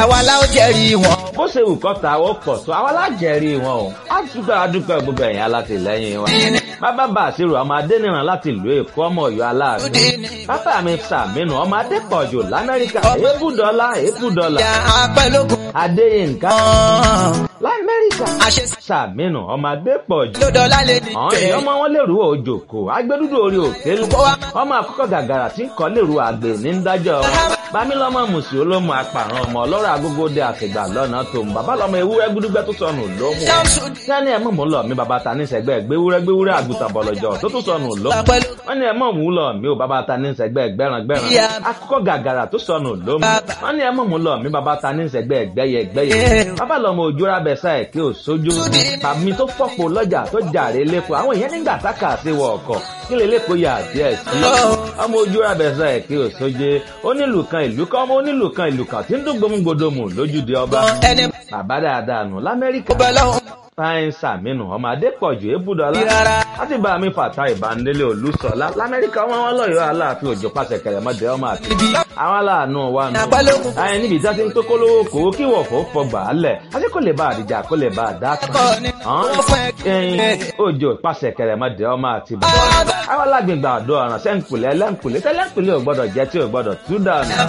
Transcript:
àwa la ó jẹ́rìí wọn. bó ṣe wù kọ́ta ó pọ̀ tó àwọn alájẹrí wọn o á dúpẹ́ adúpẹ́ gbogbo ẹ̀yìn alátìlẹ́yìn wa. bàbá bá àṣírò ọmọ adẹ́nìràn láti ìlú èkó ọmọ ọ̀yọ́ aláàánú. bàbá mi sàmínú ọmọ adépọ̀jù lamẹ́ríkà èébùdọ́lá èébùdọ́lá. ìyá apẹ́lógún. adéyínká ọ̀hún. lamẹ́ríkà àṣẹ sàmínú ọmọ adépọ̀jù. ló dọ́là lè ní. àwọn èèyàn ọmọ wọn lèrú òjòkó agbẹdúdú orí òkèlú ọmọ àkọ́kọ́ gàgàrà tí ń kọ́ lèrú àgbè ní dájọ́ bámílọ́mọ mùsùlùmí olómù apàrọ̀ ọmọ ọlọ́rọ̀ agogo dé àtìgbà lọ́nà tó ń bàbá lọ́mọ ewúrẹ́ gbúdúgbẹ́ tó sọnù lómù sẹ́ni ẹ̀ mọ̀ mú lọ mi bàbá ta ní sẹ́gbẹ́ gbéwúrẹ́ gbéwúrẹ́ àgùntàn bọ̀lọ̀jọ̀ tó tún sọnù lómù wọ́n ní ẹ̀ mọ̀ mú lọ mi ò bàbá ta ní sẹ́gbẹ́ gbẹ́ran gbẹ́ran akọ́kọ́ gàgàrà tó sọnù lómù wọ́n ní ẹ̀ mọ̀ mú lọ mi bàbá ta ní sẹ́gbẹ́ gbẹ́yẹ gbẹ́yẹ bàbá lọ́mọ òjòrà bẹ̀sà ẹ̀ kí ò sójú tàbí tó fọ́pọ̀ lọ́jà tó jàre lẹ́kọ̀ọ́ àwọn èèyàn nígbà tákà sí wọ ọkọ̀ kí lè lẹ́kọ̀ọ́ yà díẹ̀ sí ọmọ òjòrà bẹ̀sà ẹ̀ kí ò sójú onílù kan ìlú kan ọmọ onílù kan ìlú kan tí ń dún gbòmùgbòdòmù lójúde ọba ẹni bàbá dáadáa nù lamẹ́ríkà bọ́ lọ́hùn. fáyín sàmínú ọmọ adépọ̀jù ébùdọ́lá Rárá. láti bá mi fàtà ìbánilé olùsọ̀lá lamẹ́ríkà wọn wọn lọ́yọ̀ọ́ aláàfin òjò pàṣẹ kẹrẹmọdé ọmọ àti àwọn aláàánú wa nù. Àpálógún. ayé níbi tí a ti ń tó kólówó kòó kí wọ̀fọ̀ fọgbà á lẹ̀ àti kò lè bá àdìjà kò lè bá àdá kan. Ọkọ ni wọ́n fẹ́ ẹyin òjò pàṣẹ kẹrẹmọdé ọmọ àti bàbá. àwọn alágbègbè àdó ọ̀ràn sẹ́ńkùlẹ̀ ẹlẹ́ńkùlẹ̀ tẹ́lẹ̀ńkùlẹ̀ ò gbọ́dọ̀ jẹ́ tí ò gbọ́dọ̀ tú dànù.